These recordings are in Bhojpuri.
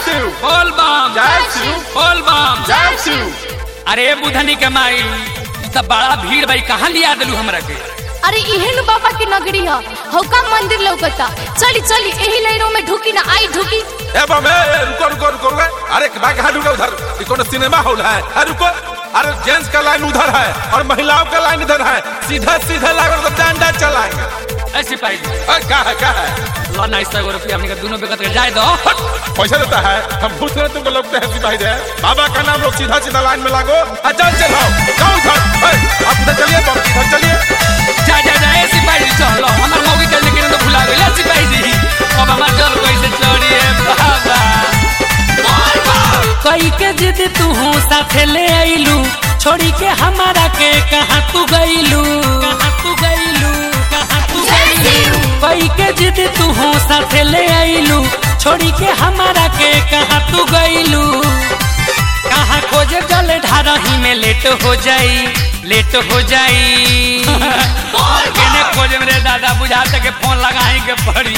शिव बोल बम जय शिव बोल बम जय शिव अरे बुधनी के माई ई त बड़ा भीड़ भाई कहाँ लिया दिलू हमरा के अरे इहे नु बाबा की नगरी है हौका मंदिर लौकता चली चली एही लाइनों में ढुकी ना आई ढुकी ए बम ए ए, रुको रुको रुको रुको अरे भाई कहाँ ढूंढा उधर ये कौन सिनेमा हॉल है अरे रुको अरे जेंट्स का लाइन उधर है और महिलाओं का लाइन इधर है सीधा सीधा लागो तो डंडा चलाएंगे ऐ सिपाही जी अरे क्या है क्या है लो ना सौ रुपया हमने के दोनों बेकत के जाए दो हट, पैसा देता है हम पूछ रहे तुमको लगते हैं सिपाही दे बाबा का नाम लोग सीधा सीधा लाइन में लागो अच्छा चलाओ जाओ उधर ए, आप उधर चलिए बम इधर चलिए जा जा जा ए सिपाही जी चलो हमार मौगी के लेकिन तो भुला गइल ए सिपाही जी अब हमार चल कैसे चढ़ी है बाबा कई के जिद तू साथे ले आइलू छोड़ी के हमारा के कहाँ तू गइलू कहाँ तू गइलू कहाँ तू गइलू कई के जिद तू साथे ले आइलू छोड़ी के हमारा के कहाँ तू गइलू कहाँ खोजे जल ढारही में लेट हो जाई लेट हो जाई केने खोजे मेरे दादा बुझाते के फोन लगाई के पड़ी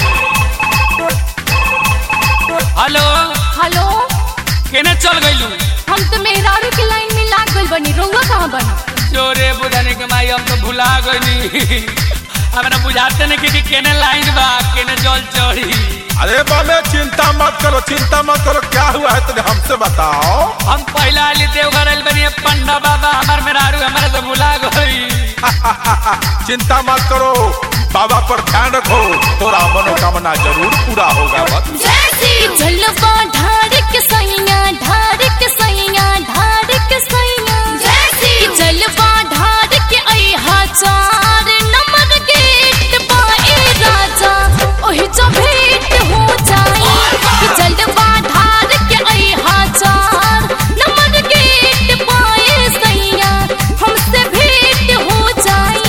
हेलो हेलो केने चल गइलू हम तो मेहरारू की लाइन में लाग गइल बनी रउआ कहाँ बनी चोरे बुझाने के माई हम तो भुला गइनी हमरा बुझाते नहीं कि कि केने लाइन बा केने जल चढ़ी अरे बाबे चिंता मत करो चिंता मत करो क्या हुआ है तुझे हमसे बताओ हम पहला आली देवघर आइल बनी पंडा बाबा हमार मेहरारू हमारे तो भुला गई चिंता मत करो बाबा पर ध्यान रखो तोरा मनोकामना जरूर पूरा होगा बस जलवा ढार के सैया ढार के सैया ढार के सैया जलवा ढार के अहा चार नंबर गेट पाए राजा ओही जो भेंट हो जाए जलवा ढार के अहा चार नंबर गेट पाए सैया हमसे भेंट हो जाए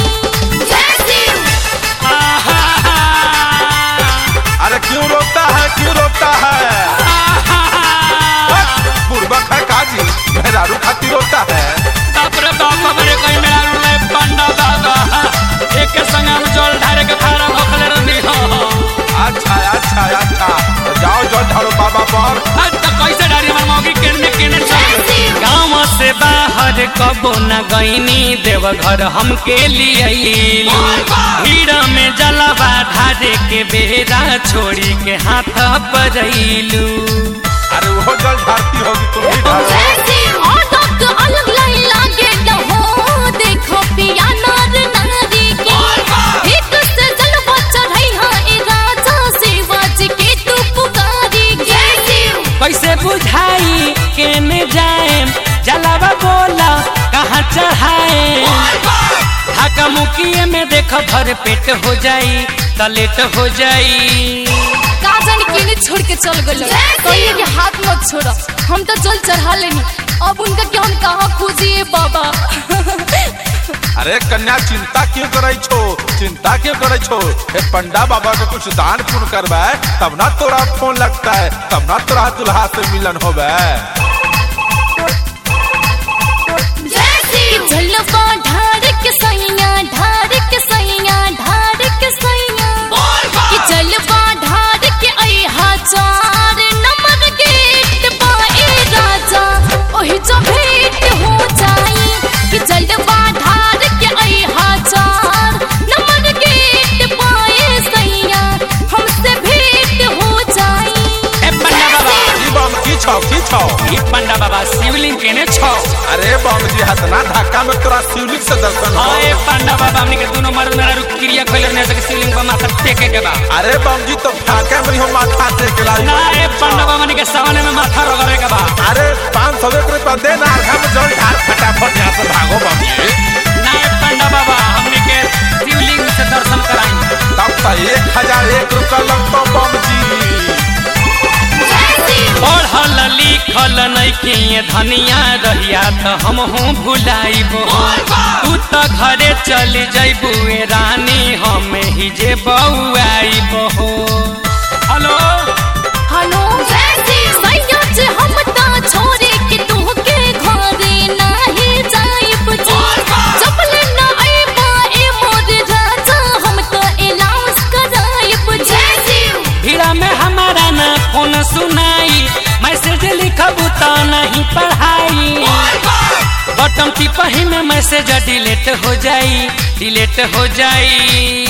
अरे क्यों रोकता है क्यों रोकता है बुर्बक है काजी मेहरारू खाती रोकता है बाप रे बाप हमारे कोई मेहरारू ले पंडा बाबा एक संग हम जल ढारे के फारा भोखले रहनी हो अच्छा अच्छा अच्छा तो जाओ जो ढालो बाबा पर आज तक कैसे डारी हमार मौगी केने केने चल गाँव से बाहर कबो न गईनी देवघर हमके लिए भीड़ में जलवा ढारे के बेरा छोड़ी के हाथ पजैलू अरे वो जल ढारती होगी तुम भी ढालो अलग लाइन लागे लहो देखो पिया नार नारी के एक से जलवा चढ़ाई हाँ ए राजा शिवाजी के तू पुकारी के कैसे बुझाई केने जाए जलावा बोला कहाँ चढ़ाए ढाका मुखिए में देख भर पेट हो जाई तलेट हो जाई काजन के छोड़ के चल गए कहिए कि हाथ मत छोड़ो हम तो जल चढ़ा लेनी अब उनका कि हम कहाँ खोजिए बाबा अरे कन्या चिंता क्यों करे छो चिंता क्यों करे छो हे पंडा बाबा को कुछ दान पुण्य करबे तब ना तोरा फोन लगता है तब ना तोरा दुल्हा से मिलन होबे जलवा ढार के सैया ढार के सैया ढार के सैया कि जलवा ढार के अहा चार नंबर गेट पाए राजा ओही जो भेंट हो जाई कि जलवा ढार के अहा चार नंबर गेट पाए सैया हमसे भेंट हो जाई ए पंडा बाबा ई बम की छौ की छौ ई पंडा बाबा शिवलिंग केने छो अरे बम जी हतना धक्का में तोरा शिवलिंग से दर्शन हो हाँ ए पंडा बाबा हमने के दोनों मर्द मेरा रुक क्रिया खोले ने सके शिवलिंग पर माथा टेके के बा अरे बम जी तो फाका में हो माथा टेक लाई ना ए पंडा बाबा हमने के सामने में माथा रगड़े के बा अरे पाँच सौ एक रुपया दे ना हम जल ढार फटाफट यहाँ से भागो बम जी ना ए पंडा बाबा हमने के शिवलिंग से दर्शन कराई तब तो एक हजार एक रुपया लगता बम जी पढ़ल लिखल नैखे धनिया रहिया त हम हूँ भुलाइबो तू त घरे चल जैबू ए रानी हम ही जे बउआइबो हेलो हेलो सैया जे हम ता छोरे के तू के घरे नाही जाइब जी चपले ना आइबा ए मोर राजा हम तो अलाउंस कराइब जी भीड़ा में हमारा ना फोन सुनाई मैं बटम टिपही में मैसेज डिलीट हो जाई डिलीट हो जाई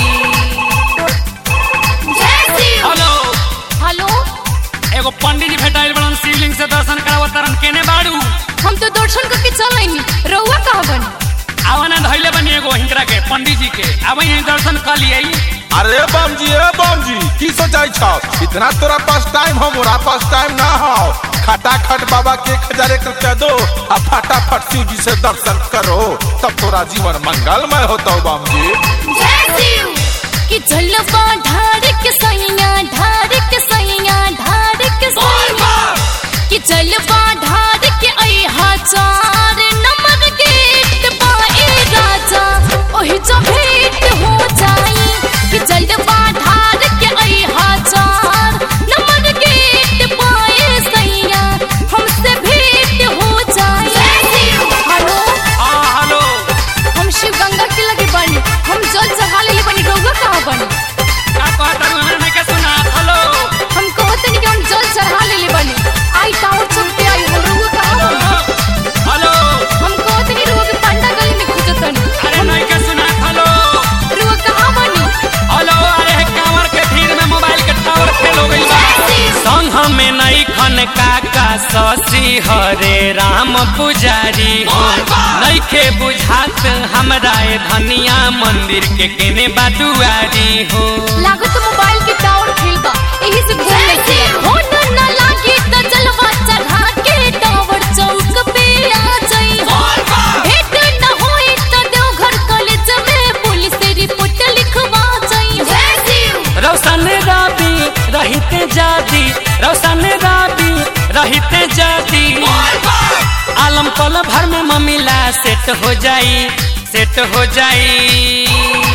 हेलो हेलो एगो पंडित जी भेटाइल बड़न शिवलिंग से दर्शन करावत तरन केने बाड़ू हम तो दर्शन करके चल आईनी रउआ कहाँ बनी आवन धैले बनी एगो हिंकरा के पंडित जी के आवे यहीं दर्शन कर लिए अरे बम जी ए बम जी की सोचाई छौ इतना तोरा पास टाइम हो मोरा पास टाइम ना हो खटाखट बाबा के एक हजार एक रुपया दो आ फटाफट शिव जी से दर्शन करो तब तोरा जीवन मंगलमय होता बम जी कि जलवा ढार के सैया ढार के सैया ढार के सैया कि जलवा ढार के अहा चार नंबर गेट पाए राजा ओही जो भेंट हो जाई कि जलवा ढार के अहा चार नंबर गेट पाए सैया हमसे भेंट हो जाई हेलो हाँ हेलो हम शिव गंगा के लगे बनी हम जल चढ़ा ले बनी रउआ कहाँ बनी का कहत तारू हमरा नहीं के सुना हेलो हम कहते नहीं कि हम जल चढ़ा ले बनी आई टावर चौक पे आई हो रउआ कहाँ बनी हेलो हम कहते नहीं रउआ के पांडा गली में खोजतनी अरे नहीं के सुना हेलो रउआ कहाँ बनी हेलो अरे कांवर के भीड़ में मोबाइल के टावर फेल हो गइल बा संग में नहीं खन काका शशि हरे राम पुजारी हो नइखे बुझात हमरा ए धनिया मंदिर के केने बादुआरी हो लागो तो मोबाइल के टावर खेल बा यही से घूम लेते हो न न लागे तो चलवा चढ़ा के टावर चौक पे आ जाई भेंट न होई तो देवघर कॉलेज में पुलिस रिपोर्ट लिखवा जाई रौशन राबी रहिते जादी रौशन राबी रहिते जादी आलम पल भर में ममिला सेट हो जाई सेट हो जाई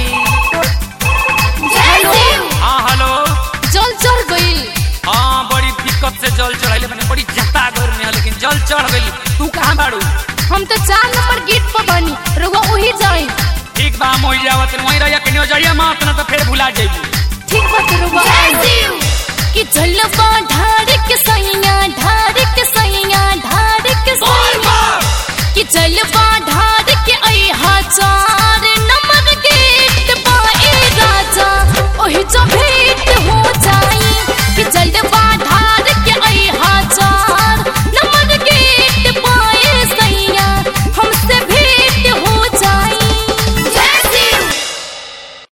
हेलो हाँ हेलो जल चढ़ गई हाँ बड़ी दिक्कत से जल चढ़ाइले मैंने बड़ी जता घर में है, लेकिन जल चढ़ गई तू कहाँ बाड़ू हम तो चार नंबर गेट पर बनी रउआ वही जाए ठीक बा हम वही जावत वहीं रहिया कि नहीं जाइए मात ना तो फिर भुला जाइए ठीक बात रउआ कि जलवा ढा